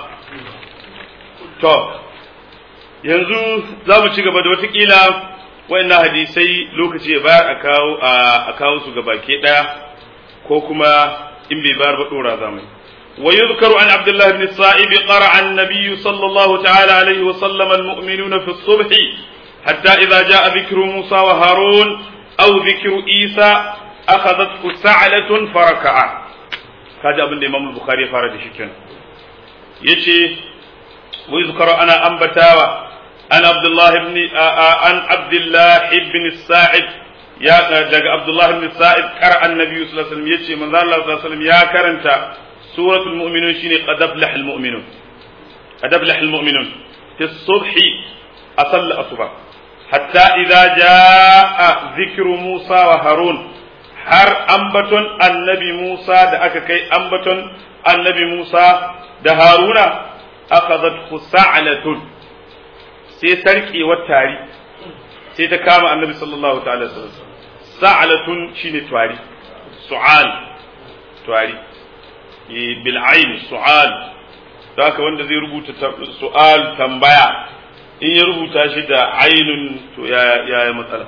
to yanzu za mu ci gaba da watakila wayannan hadisai lokaci ya bayar a kawo a kawo su gaba ke daya ko kuma in bai bayar ba dora zamani ويذكر عن عبد الله بن الصائب قرأ النبي صلى الله تعالى عليه وسلم المؤمنون في الصبح حتى إذا جاء ذكر موسى وهارون أو ذكر عيسى أخذته سعلة فركع هذا ابن الإمام البخاري فارد شكرا يشي ويذكر أنا أنبتاوى أن عبد الله بن أن عبد الله بن الساعد يا دق عبد الله بن الساعد قرأ النبي صلى الله عليه وسلم يشي من الله صلى الله عليه وسلم يا كرنتا سورة المؤمنون شيني قد أفلح المؤمنون قد أفلح المؤمنون في الصبح أصلى الصبح حتى إذا جاء ذكر موسى وهارون har ambaton annabi Musa da aka kai ambaton annabi Musa da Haruna akhadhat sa'latun sai sarkewar tari sai ta kama annabi sallallahu ta'ala sallam sa'latun shine twari su'al twari bil ayn su'al da haka wanda zai rubuta su'al tambaya in ya rubuta shi da ainun to ya ya matsala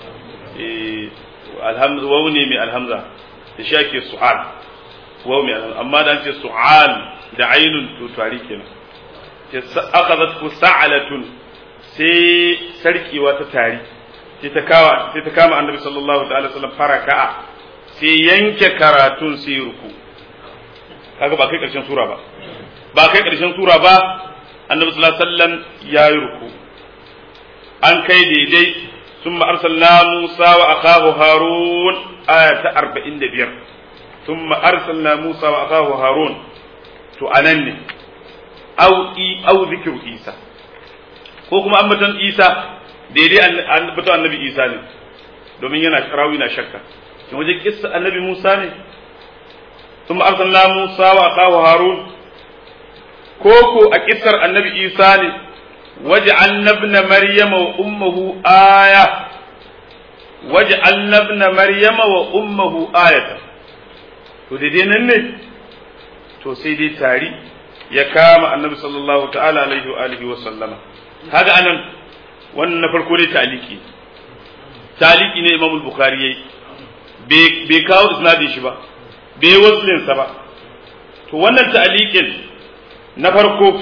alhamza waw ne mai alhamza da shi ake su'al waw mai alhamza amma da ce su'al da ainun to tari kenan ce akhadhat ku sa'alatun sai sarkewa ta tari sai ta kawa sai ta kama annabi sallallahu ta'ala sallam faraka'a sai yanke karatun sai ruku kaga ba kai karshen sura ba ba kai karshen sura ba annabi sallallahu alaihi wasallam yayi ruku an kai daidai ثم أرسلنا موسى وأخاه هارون آية أربعين دبير ثم أرسلنا موسى وأخاه هارون تؤنني أو إي أو ذكر إيسى كوكما أمة إيسى daidai an fito annabi Isa ne domin yana rawi na shakka kin waje kissa annabi Musa ne thumma arsalna Musa wa akahu Harun koko a kissar annabi Isa ne وجعلنا ابن مريم وأمه آية وجعلنا ابن مريم وأمه آية to daidai nan ne to sai dai tari ya kama annabi sallallahu ta'ala alaihi wa alihi wa sallama kaga anan wannan na farko dai taliki taliki ne imam bukhari yayi bai kawo isnadin shi ba bai waslin sa ba to wannan ta'liqin na farko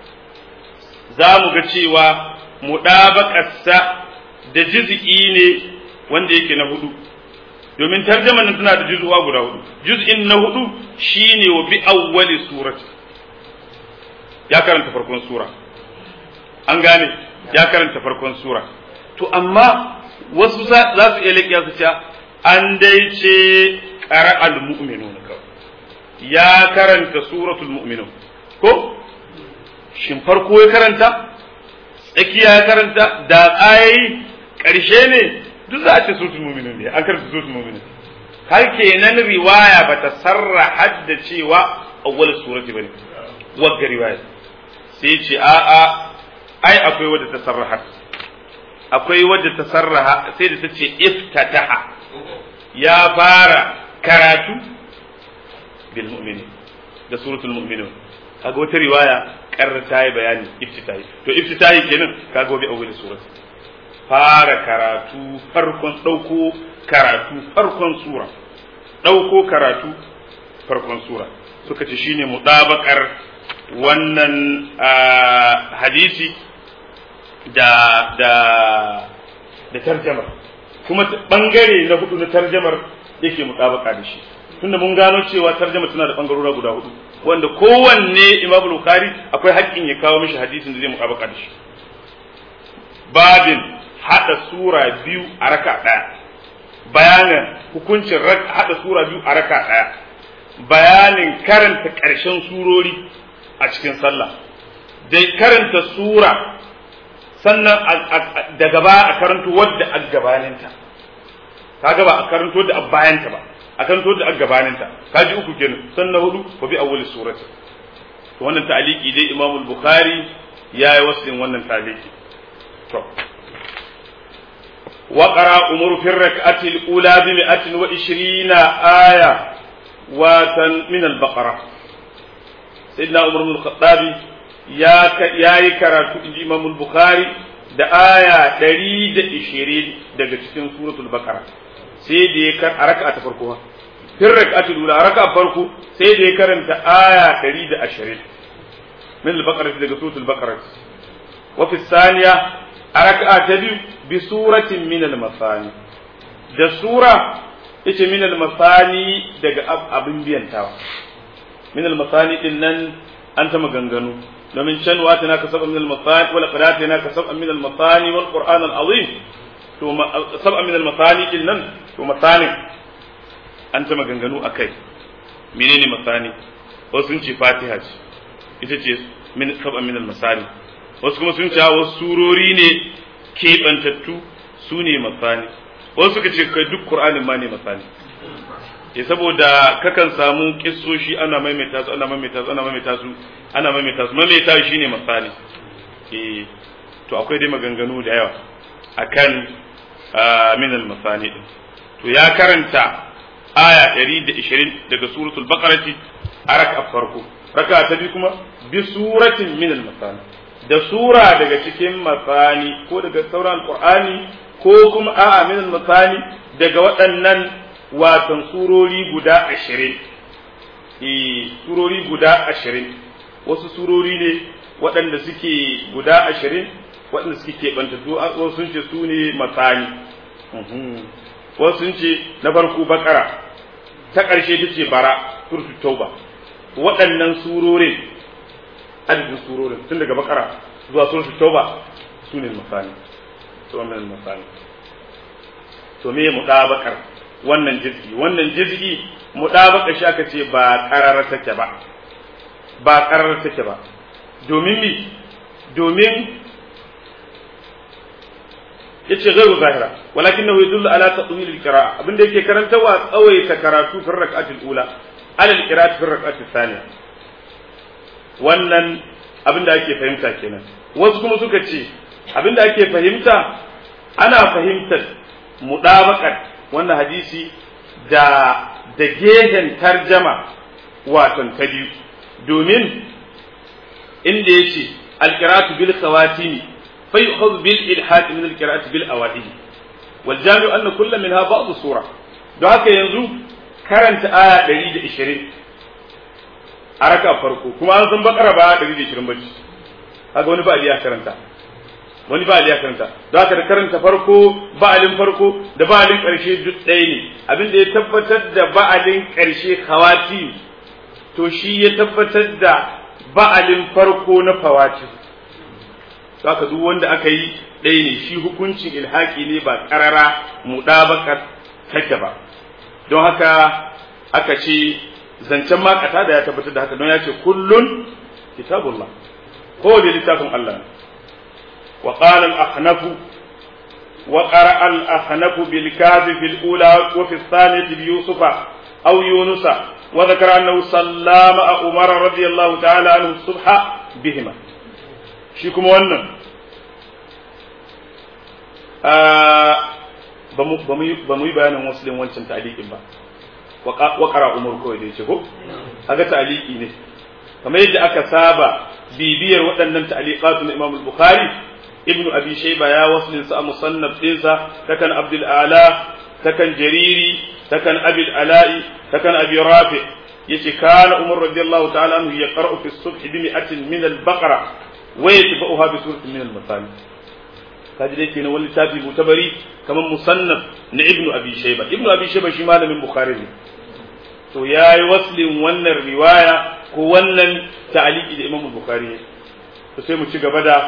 za mu ga cewa muɗabaƙarsa da juz'i ne wanda yake na hudu domin tarjaman nan tana da juz'uwa guda hudu juz'in na hudu shine wa bi awwali surati ya karanta farkon sura an gane ya karanta farkon sura to amma wasu za su iya leƙiya su ce an dai ce ƙara al-mu'minun kawai ya karanta suratul mu'minun ko shin farko ya karanta tsakiya ya karanta da tsayayi ƙarshe ne duk za a ce suratul mu'minun ne an karanta suratul mu'minun har kenan riwaya bata sarra da cewa awwal surati bane wagga riwaya sai ce a a ai akwai wadda ta sarraha akwai wadda ta sarraha sai da ta ce iftataha ya fara karatu bil mu'minin da suratul mu'minun kaga wata riwaya karar ta yi bayani iftitahi to iftitahi kenan kaga wabi awwal surat fara karatu farkon dauko karatu farkon sura dauko karatu farkon sura suka ce shine mudabakar wannan hadisi da da da tarjamar kuma bangare na hudu na tarjamar yake mutabaka da shi tunda mun gano cewa tarjama tana da bangarora guda hudu wanda kowanne Imam Bukhari akwai haƙƙin ya kawo mishi hadisin da zai mutabaka da shi babin hada sura biyu a raka daya bayanin hukuncin hada sura biyu a raka daya bayanin karanta ƙarshen surori a cikin sallah dai karanta sura sannan da gaba a karanto wadda a gabaninta kaga ba a karanto da a bayanta ba a karanto da a gabaninta kaji uku kenan sannan hudu wa bi awwali surati to wannan ta'aliki dai Imam al-Bukhari yayi wasin wannan ta'aliki to wa qara umur fi rak'ati al-ula bi 120 aya wa tan min al-baqara sayyidina Umar bin al-Khattabi ya yi karatu inji Imam Bukhari da aya ɗari da ishirin daga cikin suratul Baqara sai da ya kar a raka'a ta farko fin raka'atul ula a raka'a farko sai da ya karanta aya ɗari da ashirin min al-Baqara daga suratul Baqara wa fi thaniya a raka'a ta biyu bi suratin min al-masani da sura yace min al-masani daga abin biyantawa min al-masani din nan an ta maganganu domin can wa tana kasaba min al-masani wala qad tana kasaba min al-masani wal qur'an al-azim to sab'a min al-masani din nan to masani an ta maganganu akai menene masani wasu sun ce fatiha ce ita ce min sab'a min al-masani wasu kuma sun ce wasu surori ne keɓantattu su ne masani wasu suka ce kai duk qur'anin ma ne masani ya saboda kakan samu kissoshi ana maimaita su ana maimaita su ana maimaita su ana maimaita su maimaita shine misali eh to akwai dai maganganu da yawa akan min al-masani din to ya karanta aya 120 daga suratul baqarati a raka farko raka ta biyu kuma bi suratin min al-masani da sura daga cikin masani ko daga sauran alqur'ani ko kuma a'a min al-masani daga waɗannan watan surori guda ashirin surori guda ashirin wasu surori ne waɗanda suke guda ashirin waɗanda suke keɓantattu wasu sun ce su ne matsani wasu sun ce na farko bakara ta ƙarshe ta ce bara turtu tauba waɗannan surorin adadin surorin tun daga bakara zuwa turtu tauba su ne masani su ne masani to me mu bakar wannan jizgi wannan jizgi mudabaka shi aka ce ba qarara take ba ba qarara take ba domin mi domin yace gairu zahira walakinahu yadullu ala tatwil alqira'a abinda yake karantawa tsawaita karatu fi rak'ati ula ala alqira'ati fi rak'ati thaniya wannan abinda ake fahimta kenan wasu kuma suka ce abinda ake fahimta ana fahimtar mudabakar wannan hadisi da da gehen tarjama waton ta biyu domin inda ya ce alkiratu bil khawatimi fa yukhadhu bil ilhad min alkiratu bil awadih wal jami'u anna kull minha ba'd sura don haka yanzu karanta aya 120 a raka farko kuma an san bakara ba 120 bace kaga wani ba ya karanta wani ba ya karanta don haka da karanta farko ba'alin farko da ba'alin karshe duk ɗaya ne abin da ya tabbatar da ba'alin karshe khawati to shi ya tabbatar da ba'alin farko na fawati haka duk wanda aka yi ɗaya ne shi hukuncin ilhaki ne ba ƙarara muɗabakar take ba don haka aka ce zancen makata da ya tabbatar da haka don ya ce kullun kitabullah ko da littafin Allah wa qala al-ahnaf wa qara'a al-ahnaf bil kafi fil ula wa fi thaniyati bi yusufa aw yunusa wa dhakara annahu sallama umar radiyallahu ta'ala anhu subha bihima shi kuma wannan ba mu yi bayanin wasu wancan ta'alikin ba waƙara umar kawai da ya ce ko aga ta'aliki ne kamar yadda aka saba bibiyar waɗannan ta'aliqatu na Imam Bukhari Ibn Abi Shayba ya waslin sa a musannaf ɗinsa takan Abdul Ala takan Jariri takan Abil Ala'i takan Abi Rafi yace kana Umar radiyallahu ta'ala anhu yaqra'u fi as-subh bi mi'atin min al-baqara wa yatba'uha bi suratin min al-masani kaji dai kenan wani littafi mutabari kamar musannaf na ibnu abi shayba ibnu abi shayba shi malamin bukhari ne to yayi waslin wannan riwaya ko wannan ta'aliki da imam bukhari to sai mu ci gaba da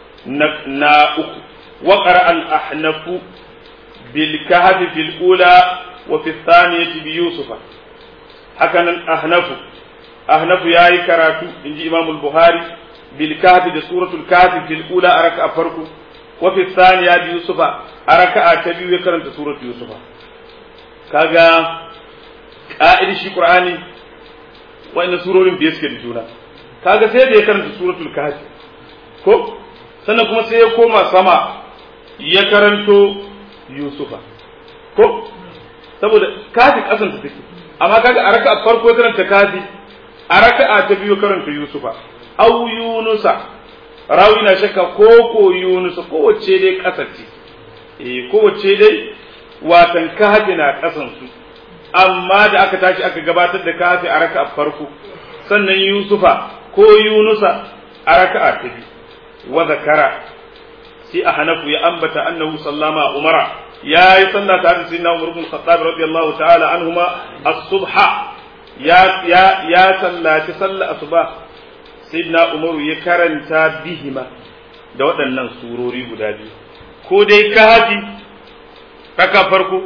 na uku wa qara al ahnaf bil kahf fil ula wa fi thaniyati bi yusufa haka nan ahnaf ahnaf yayi karatu inji imam bukhari bil kahf da suratul kahf fil ula araka farko وفي الثانية بيوسف أركع تبيو يكرن سورة يوسف كاغا قائد شي قرآني وإن سورة بيسك جونا كاغا سيد يكرن سورة الكهف ko sannan kuma sai ya koma sama ya karanto Yusufa ko saboda kafi kasan ta take amma kaga a raka'a farko karanta kafi a raka'a ta biyu karanta Yusufa au Yunusa rawi na shakka ko ko Yunus kowace dai kasar ce eh kowace dai watan kafi na kasan su amma da aka tashi aka gabatar da kafi a raka'a farko sannan Yusufa ko Yunusa a raka'a ta biyu wa zakara sai a hanafu ya ambata annahu sallama umara ya yi sallah tare da sayyidina Umar ibn Khattab radiyallahu ta'ala anhuma as-subha ya ya ya sallaci sallah asuba sayyidina umaru ya karanta bihima da waɗannan surori guda biyu ko dai kahafi raka farko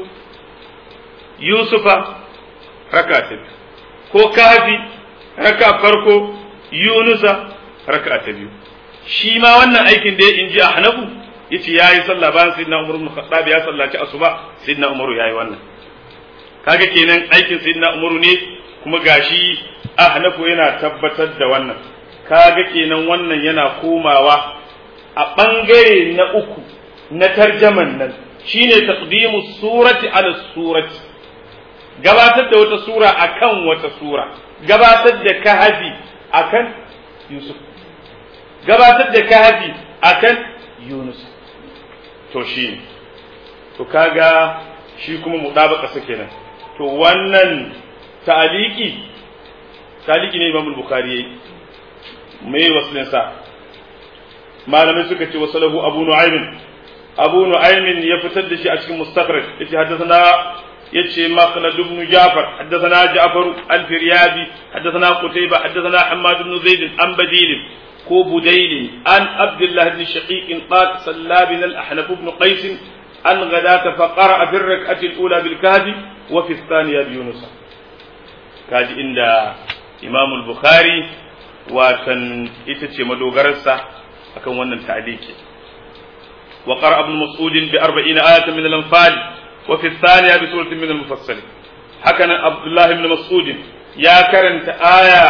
yusufa raka ta biyu ko kahafi raka farko yunusa raka ta biyu shi ma wannan aikin da ya inji a hanafu yace yayi sallah bayan sayyidina umar ibn khattab ya sallaci asuba sayyidina umaru yayi wannan kaga kenan aikin sayyidina umaru ne kuma gashi a hanafu yana tabbatar da wannan kaga kenan wannan yana komawa a ɓangare na uku na tarjaman nan shine taqdimu surati ala surati gabatar da wata sura akan wata sura gabatar da kahafi akan yusuf gabatar da kahafi akan yunus to shi to kaga shi kuma mudabaka sa kenan to wannan ta'aliki ta'aliki ne imam bukhari yayi mai waslin sa malamai suka ce wasalahu abu nu'aymin abu nu'aymin ya fitar da shi a cikin mustakhraj yace haddathana yace maqlad ibn ja'far haddathana ja'far al-firyabi haddathana qutayba haddathana hammad ibn zaid an badil ko budayl an abdullah ibn shaqiq qad salla bin al-ahnaf ibn qais an ghadata fa qara'a fi ar-rak'ati al-ula bil kahfi wa fi ath-thaniya bi yunus kaji inda imam al-bukhari watan ita ce madogararsa akan wannan ta'aliki wa qara ibn mas'ud bi 40 ayatan min al-anfal wa fi thaniya bi suratin min al-mufassal haka nan abdullah ibn mas'ud ya karanta aya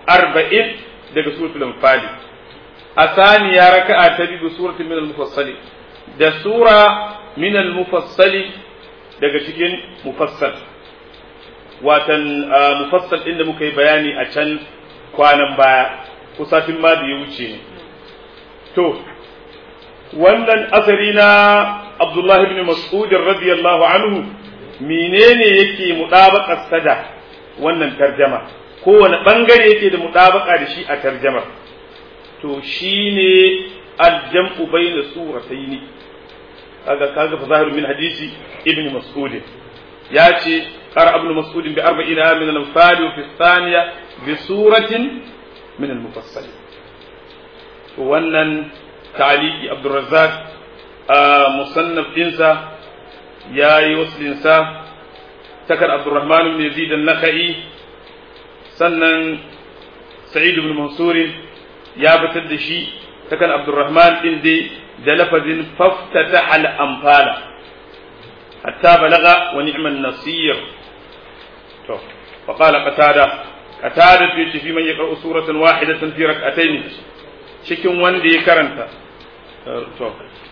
40 daga suratul anfal a thaniya raka'a ta bi suratin min al-mufassal da sura min al-mufassal daga cikin mufassal watan mufassal inda muka yi bayani a can kwanan baya kusafin ma da ya wuce ne to wannan asari na abdullahi ibn mas'ud radiyallahu anhu menene yake mudabaqar sada wannan tarjama kowane bangare yake da mudabaka da shi a tarjamar to shine aljam'u bayna surataini kaga kaga fa zahiru min hadisi ibn mas'ud ya ce qara ibn mas'ud bi arba'ina min al-amsal wa fi thaniya bi suratin min al-mufassal to wannan ta'liqi abdurrazzaq musannaf dinsa yayi waslinsa takar abdurrahman ibn yazid an-nakhai sannan sa'id ibn mansur ya fitar da shi takan abdurrahman din dai da lafazin faftata al amfala hatta balaga wa ni'man nasir to fa qala qatada qatada fi fi man yaqra'u suratan wahidatan fi rak'atayn cikin wanda ya karanta to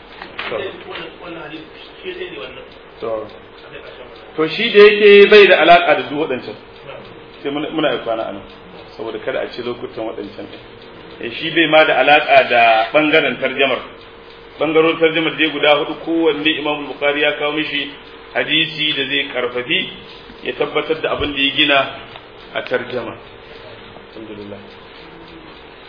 to to shi da yake bai da alaka da duk waɗancan sai muna yi kwana anan saboda kada a ci lokutan waɗancan ɗin shi bai ma da alaƙa da ɓangaren tarjamar ɓangaron tarjamar dai guda hudu kowanne imam bukhari ya kawo mishi hadisi da zai karfafi ya tabbatar da abin da ya gina a tarjama alhamdulillah